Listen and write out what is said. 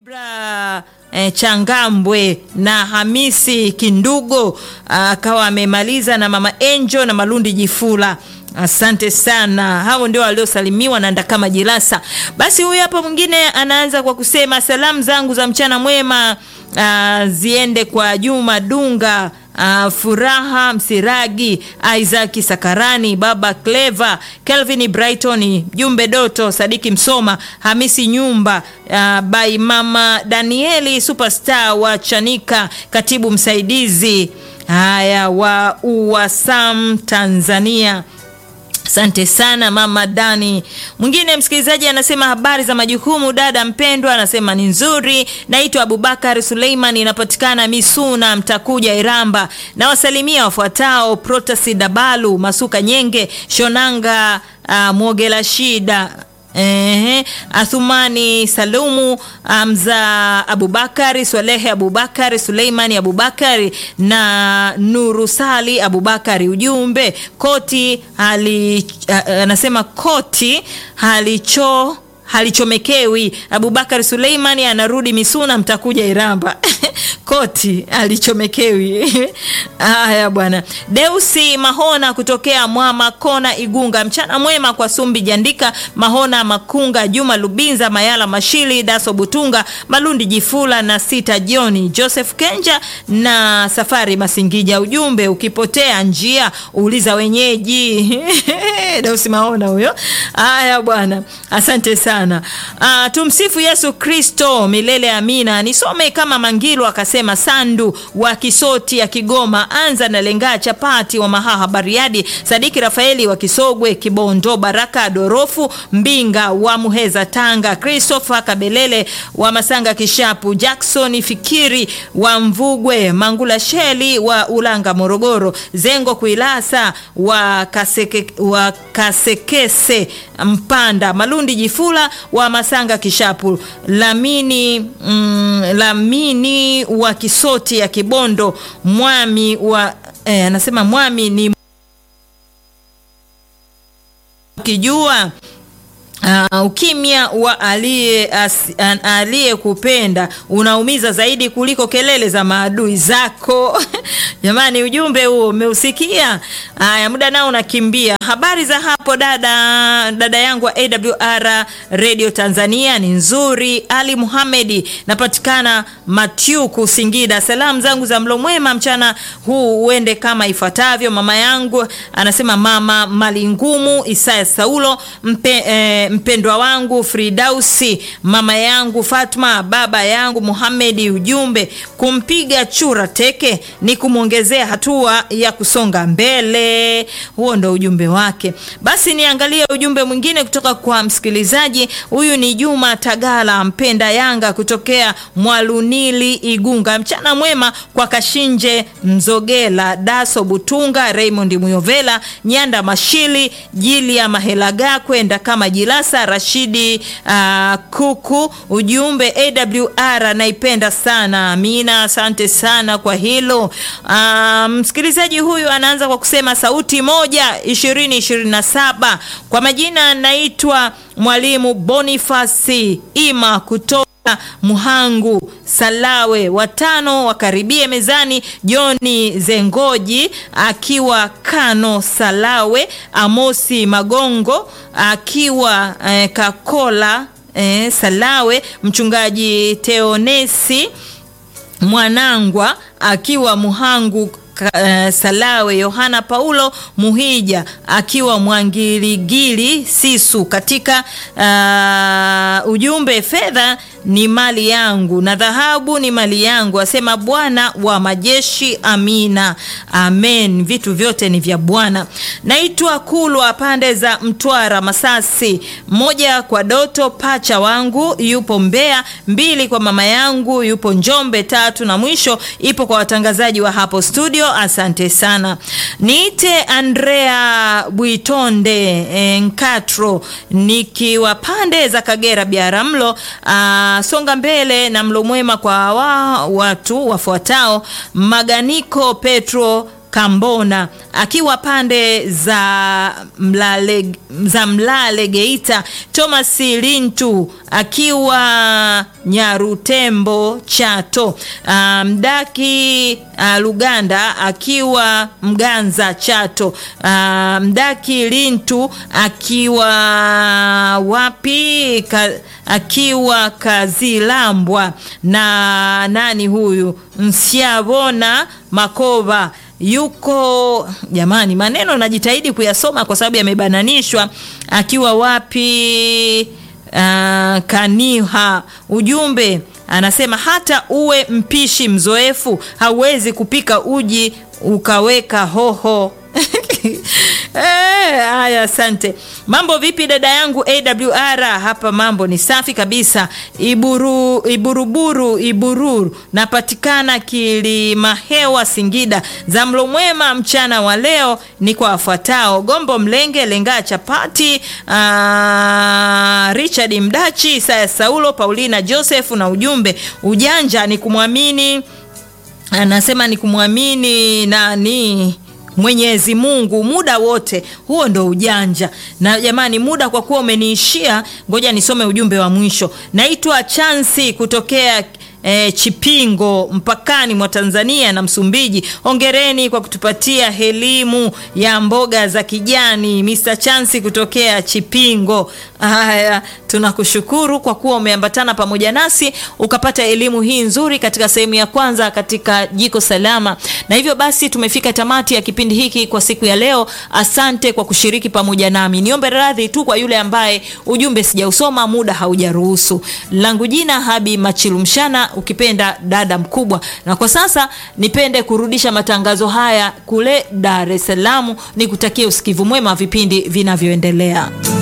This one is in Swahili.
Bra e, Changambwe na Hamisi Kindugo akawa amemaliza na mama Angel na Malundi Jifula. Asante sana, hao ndio waliosalimiwa na Ndakama Jilasa. Basi huyu hapa mwingine anaanza kwa kusema salamu zangu za mchana mwema ah, ziende kwa Juma Dunga Uh, Furaha Msiragi, Isaac Sakarani, Baba Clever, Kelvin Brighton, Jumbe Doto, Sadiki Msoma, Hamisi Nyumba, uh, by Mama Danieli Superstar wa Chanika, katibu msaidizi haya wa UWASAM Tanzania. Asante sana mama Dani. Mwingine msikilizaji anasema habari za majukumu, dada mpendwa, anasema ni nzuri. Naitwa Abubakar Suleiman, inapatikana Misuna, Mtakuja, Iramba. Na wasalimia wafuatao: Protasi Dabalu, Masuka Nyenge, Shonanga, uh, Mwogela Shida Ehe, Athumani Salumu, Amza Abubakari, Swalehe Abubakari, Suleimani Abubakari na Nuru Sali Abubakari. Ujumbe koti hali, anasema koti halicho halichomekewi. Abubakar Suleimani anarudi Misuna, mtakuja Iramba. koti alichomekewi. Haya bwana. Deusi Mahona kutokea Mwama Kona Igunga, mchana mwema kwa Sumbi Jandika, Mahona Makunga, Juma Lubinza, Mayala Mashili, Daso Butunga, Malundi Jifula na Sita Joni, Joseph Kenja na Safari Masingija. Ujumbe ukipotea njia uliza wenyeji. Deusi Mahona huyo. Haya bwana. Asante sana. Uh, tumsifu Yesu Kristo milele amina. Nisome kama Mangilu akasema Sandu wa Kisoti ya Kigoma, anza na lengaa chapati wa Mahaha Bariadi, Sadiki Rafaeli wa Kisogwe Kibondo, Baraka Dorofu Mbinga wa Muheza Tanga, Christopher Kabelele wa Masanga Kishapu, Jackson Fikiri wa Mvugwe, Mangula Sheli wa Ulanga Morogoro, Zengo Kuilasa wa, Kaseke, wa Kasekese Mpanda, Malundi Jifula wa Masanga Kishapu, Lamini mm, Lamini wa Kisoti ya Kibondo, Mwami wa eh, anasema Mwami ni ukijua Uh, ukimya wa aliyekupenda unaumiza zaidi kuliko kelele za maadui zako. Jamani, ujumbe huo umeusikia? Haya, muda nao unakimbia. Habari za hapo dada, dada yangu wa AWR Radio Tanzania ni nzuri. Ali Muhamedi, napatikana Matyuku, Singida. Salamu zangu za mlo mwema mchana huu uende kama ifuatavyo. Mama yangu anasema mama Malingumu Isaya Saulo mpe, eh, mpendwa wangu Fridausi, mama yangu Fatma, baba yangu Muhamedi. Ujumbe, kumpiga chura teke ni kumwongezea hatua ya kusonga mbele. Huo ndo ujumbe wake. Basi niangalie ujumbe mwingine kutoka kwa msikilizaji huyu. Ni Juma Tagala, mpenda Yanga kutokea Mwalunili, Igunga. Mchana mwema kwa Kashinje Mzogela, Daso Butunga, Raymond Muyovela, Nyanda Mashili, Jilia Mahelaga kwenda kama Jilasa Rashidi uh, Kuku. Ujumbe AWR naipenda sana. Amina, asante sana kwa hilo. Uh, msikilizaji huyu anaanza kwa kusema sauti moja ishirini ishirini na saba. Kwa majina naitwa Mwalimu Bonifasi Ima kutoka Muhangu Salawe, watano wakaribie mezani. Joni Zengoji akiwa Kano Salawe, Amosi Magongo akiwa eh, Kakola eh, Salawe, mchungaji Teonesi Mwanangwa akiwa Muhangu Uh, Salawe, Yohana Paulo Muhija akiwa Mwangiligili Sisu. Katika uh, ujumbe, fedha ni mali yangu na dhahabu ni mali yangu, asema Bwana wa majeshi. Amina, amen. Vitu vyote ni vya Bwana. Naitwa Kulwa, pande za Mtwara Masasi. Moja kwa Doto pacha wangu yupo Mbeya, mbili kwa mama yangu yupo Njombe, tatu na mwisho ipo kwa watangazaji wa hapo studio. Asante sana. Niite Andrea Bwitonde Nkatro nikiwa pande za Kagera Biaramlo. Songa mbele na mlo mwema kwa wa, watu wafuatao: Maganiko Petro Kambona akiwa pande za Mlale, za Mlale Geita, Thomas Lintu akiwa Nyarutembo Chato, uh, Mdaki uh, Luganda akiwa Mganza Chato, uh, Mdaki Lintu akiwa wapi ka, akiwa Kazilambwa na nani huyu Nsiabona Makoba yuko jamani, maneno najitahidi kuyasoma kwa sababu yamebananishwa. Akiwa wapi? Uh, Kaniha. Ujumbe anasema hata uwe mpishi mzoefu hauwezi kupika uji ukaweka hoho. Haya, eh, asante. Mambo vipi dada yangu AWR? Hapa mambo ni safi kabisa. Iburu, Iburuburu Ibururu, napatikana Kilimahewa Singida. Za mlo mwema mchana wa leo ni kwa wafuatao: Gombo Mlenge Lenga Chapati, uh, Richard Mdachi, Isaya Saulo, Paulina Joseph, na ujumbe ujanja ni kumwamini, anasema ni kumwamini nani Mwenyezi Mungu muda wote. Huo ndo ujanja. Na jamani, muda kwa kuwa umeniishia, ngoja nisome ujumbe wa mwisho. Naitwa Chansi kutokea E, Chipingo mpakani mwa Tanzania na Msumbiji. Hongereni kwa kutupatia elimu ya mboga za kijani, Mr. Chansi kutokea Chipingo. Haya, tunakushukuru kwa kuwa umeambatana pamoja nasi ukapata elimu hii nzuri katika sehemu ya kwanza katika Jiko Salama. Na hivyo basi tumefika tamati ya kipindi hiki kwa siku ya leo. Asante kwa kushiriki pamoja nami. Niombe radhi tu kwa yule ambaye ujumbe sijausoma, muda haujaruhusu. Langu jina Habi Machilumshana ukipenda dada mkubwa. Na kwa sasa nipende kurudisha matangazo haya kule Dar es Salaam, nikutakie usikivu mwema wa vipindi vinavyoendelea.